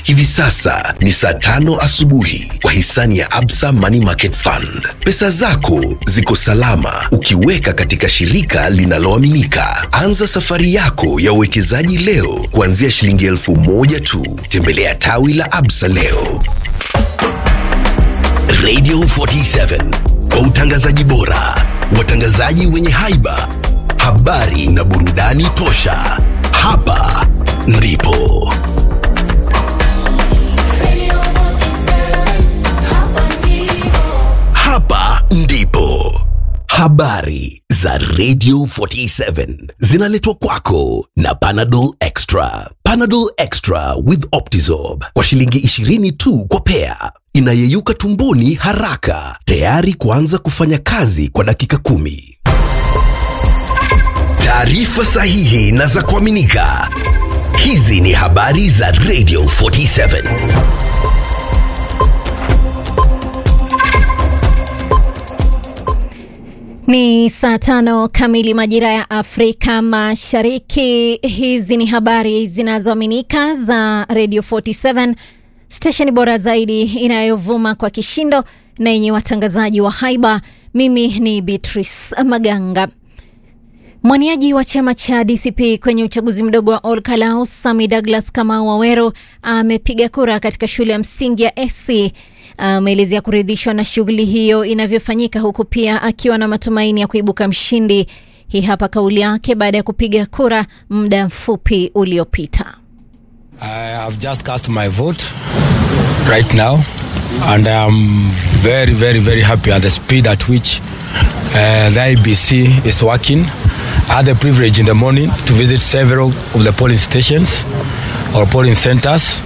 Hivi sasa ni saa tano asubuhi kwa hisani ya Absa Money Market Fund. Pesa zako ziko salama ukiweka katika shirika linaloaminika. Anza safari yako ya uwekezaji leo kuanzia shilingi elfu moja tu. Tembelea tawi la Absa leo. Radio 47 kwa utangazaji bora, watangazaji wenye haiba, habari na burudani tosha. Hapa ndipo hapa ndipo habari za Radio 47 zinaletwa kwako na Panadol Extra. Panadol Extra with Optizorb kwa shilingi 20 tu kwa pea, inayeyuka tumboni haraka, tayari kuanza kufanya kazi kwa dakika kumi. Taarifa sahihi na za kuaminika. Hizi ni habari za Radio 47. Ni saa tano kamili majira ya Afrika Mashariki. Hizi ni habari zinazoaminika za Radio 47, stesheni bora zaidi inayovuma kwa kishindo na yenye watangazaji wa haiba. Mimi ni Beatrice Maganga. Mwaniaji wa chama cha DCP kwenye uchaguzi mdogo wa Ol Kalou, Sami Douglas Kamau Waweru amepiga kura katika shule ya msingi ya SC. Ameelezea kuridhishwa na shughuli hiyo inavyofanyika, huku pia akiwa na matumaini ya kuibuka mshindi. Hii hapa kauli yake baada ya kupiga kura muda mfupi uliopita. I have just cast my vote right now, and I am very, very, very happy at the speed at which uh, the IBC is working. I had the privilege in the morning to visit several of the polling stations or polling centers.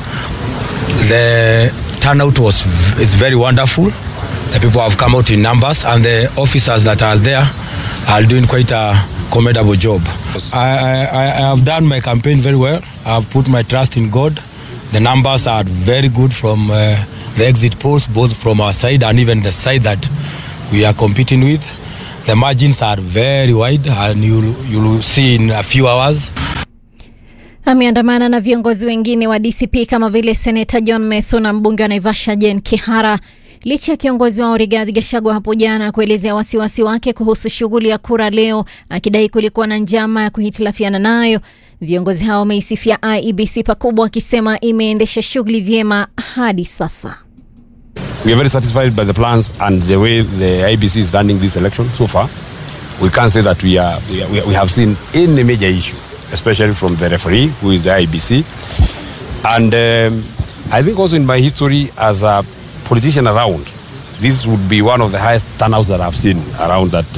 The turnout was is very wonderful. The people have come out in numbers, and the officers that are there are doing quite a commendable job. I, I, I have done my campaign very well. I have put my trust in God. The numbers are very good from uh, the exit polls, both from our side and even the side that we are competing with. The margins are very wide, and you you will see in a few hours. Ameandamana na viongozi wengine wa DCP kama vile seneta John Methu na mbunge wa Naivasha Jen Kihara licha ya kiongozi wao Rigathi Gachagua hapo jana kuelezea wasiwasi wake kuhusu shughuli ya kura leo, akidai kulikuwa na njama ya kuhitilafiana nayo. Viongozi hao wameisifia IEBC pakubwa, wakisema imeendesha shughuli vyema hadi sasa. We are very satisfied by the plans and the way the IBC is running this election so far. We can't say that we are we, are, we have seen any major issue, especially from the referee, who is the IBC. And um, I think also in my history as a politician around, this would be one of the highest turnouts that I've seen around that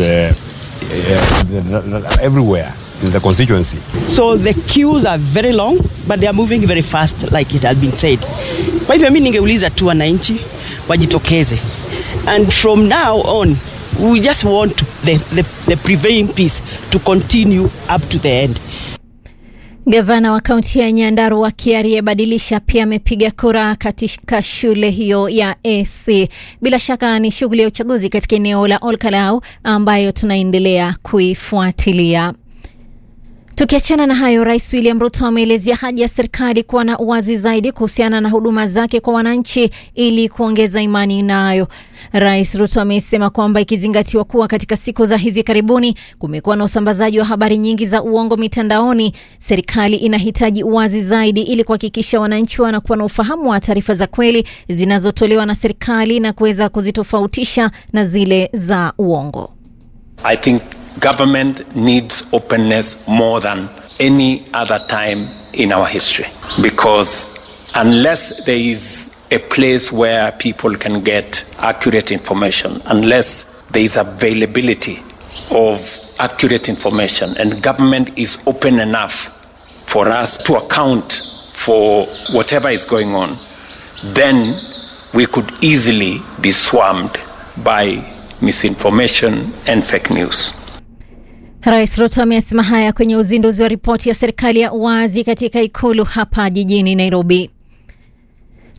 uh, uh, everywhere in the constituency. So the queues are very long but they are moving very fast like it had been said. Kwa hivyo mimi ningeuliza tu wananchi wajitokeze. And from now on we just want the, the, the prevailing peace to continue up to the end. Gavana wa kaunti ya Nyandarua Kiarie Badilisha pia amepiga kura katika shule hiyo ya AC. Bila shaka ni shughuli ya uchaguzi katika eneo la Ol Kalou ambayo tunaendelea kuifuatilia. Tukiachana na hayo, Rais William Ruto ameelezea haja ya serikali kuwa na uwazi zaidi kuhusiana na huduma zake kwa wananchi ili kuongeza imani nayo. Rais Ruto amesema kwamba ikizingatiwa kuwa katika siku za hivi karibuni kumekuwa na usambazaji wa habari nyingi za uongo mitandaoni, serikali inahitaji uwazi zaidi ili kuhakikisha wananchi wanakuwa na ufahamu wa taarifa za kweli zinazotolewa na serikali na kuweza kuzitofautisha na zile za uongo. I think government needs openness more than any other time in our history because unless there is a place where people can get accurate information, unless there is availability of accurate information and government is open enough for us to account for whatever is going on, then we could easily be swarmed by misinformation and fake news. Rais Ruto amesema haya kwenye uzinduzi wa ripoti ya serikali ya uwazi katika ikulu hapa jijini Nairobi.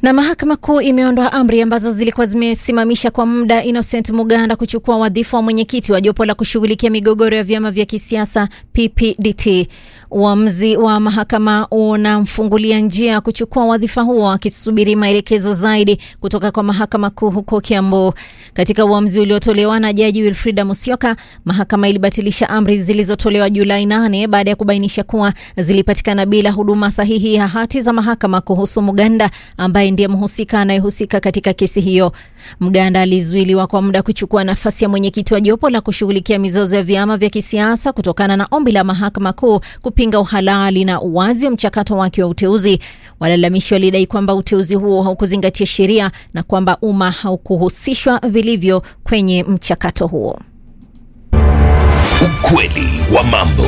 Na mahakama kuu imeondoa amri ambazo zilikuwa zimesimamisha kwa muda Innocent Muganda kuchukua wadhifa wa mwenyekiti wa jopo la kushughulikia migogoro ya vyama vya kisiasa PPDT. Uamuzi wa mahakama unamfungulia njia ya kuchukua wadhifa huo akisubiri maelekezo zaidi kutoka kwa mahakama kuu huko Kiambu. Katika uamuzi uliotolewa na jaji Wilfrida Musyoka, mahakama ilibatilisha amri zilizotolewa Julai 8 baada ya kubainisha kuwa zilipatikana bila huduma sahihi ya hati za mahakama kuhusu Muganda ambaye ndiye mhusika anayehusika katika kesi hiyo. Mganda alizuiliwa kwa muda kuchukua nafasi ya mwenyekiti wa jopo la kushughulikia mizozo ya vyama vya kisiasa kutokana na ombi la mahakama kuu kupinga uhalali na uwazi wa mchakato wake wa uteuzi. Walalamishi walidai kwamba uteuzi huo haukuzingatia sheria na kwamba umma haukuhusishwa vilivyo kwenye mchakato huo. Ukweli wa mambo.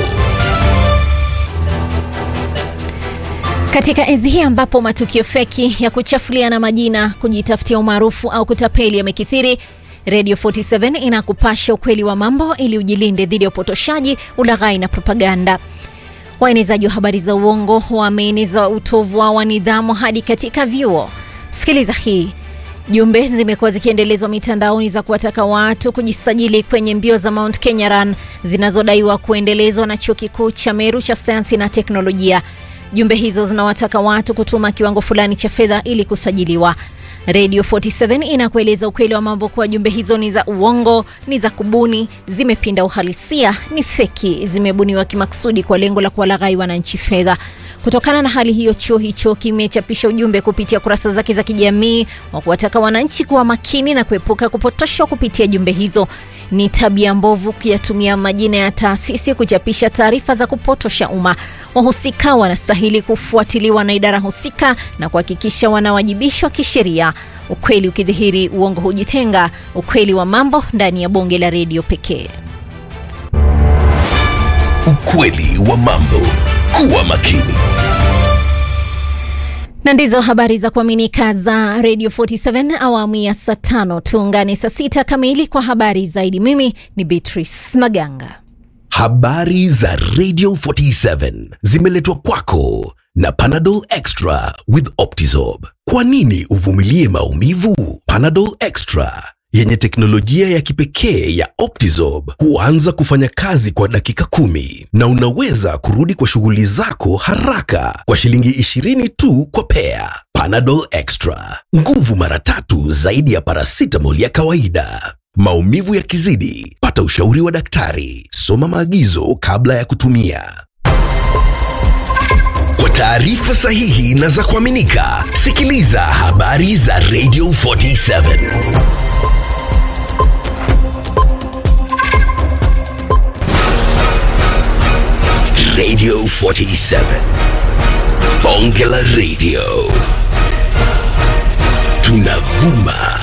Katika enzi hii ambapo matukio feki ya kuchafuliana majina, kujitafutia umaarufu au kutapeli yamekithiri, Radio 47 inakupasha ukweli wa mambo ili ujilinde dhidi ya upotoshaji, ulaghai na propaganda. Waenezaji wa habari za uongo wameeneza utovu wa nidhamu hadi katika vyuo. Sikiliza hii. Jumbe zimekuwa zikiendelezwa mitandaoni za kuwataka watu kujisajili kwenye mbio za Mount Kenya Run zinazodaiwa kuendelezwa na chuo kikuu cha Meru cha sayansi na teknolojia. Jumbe hizo zinawataka watu kutuma kiwango fulani cha fedha ili kusajiliwa. Radio 47 inakueleza ukweli wa mambo kuwa jumbe hizo ni za uongo, ni za kubuni, zimepinda uhalisia, ni feki, zimebuniwa kimakusudi kwa lengo la kuwalaghai wananchi fedha. Kutokana na hali hiyo, chuo hicho kimechapisha ujumbe kupitia kurasa zake za kijamii wa kuwataka wananchi kuwa makini na kuepuka kupotoshwa kupitia jumbe hizo. Ni tabia mbovu kuyatumia majina ya taasisi kuchapisha taarifa za kupotosha umma. Wahusika wanastahili kufuatiliwa na idara husika na kuhakikisha wanawajibishwa kisheria. Ukweli ukidhihiri, uongo hujitenga. Ukweli wa mambo ndani ya bonge la redio pekee. Ukweli wa mambo. Kuwa makini. Na ndizo habari za kuaminika za Radio 47 awamu ya saa tano. Tuungane saa sita kamili kwa habari zaidi. Mimi ni Beatrice Maganga. Habari za Radio 47 zimeletwa kwako na Panadol Extra with Optizorb. Kwa nini uvumilie maumivu? Panadol Extra yenye teknolojia ya kipekee ya Optizorb huanza kufanya kazi kwa dakika kumi na unaweza kurudi kwa shughuli zako haraka kwa shilingi 20 tu kwa pea. Panadol Extra, nguvu mara tatu zaidi ya paracetamol ya kawaida. Maumivu yakizidi, pata ushauri wa daktari. Soma maagizo kabla ya kutumia. Kwa taarifa sahihi na za kuaminika, sikiliza habari za Radio 47. Radio 47. Bonge la Radio. Tunavuma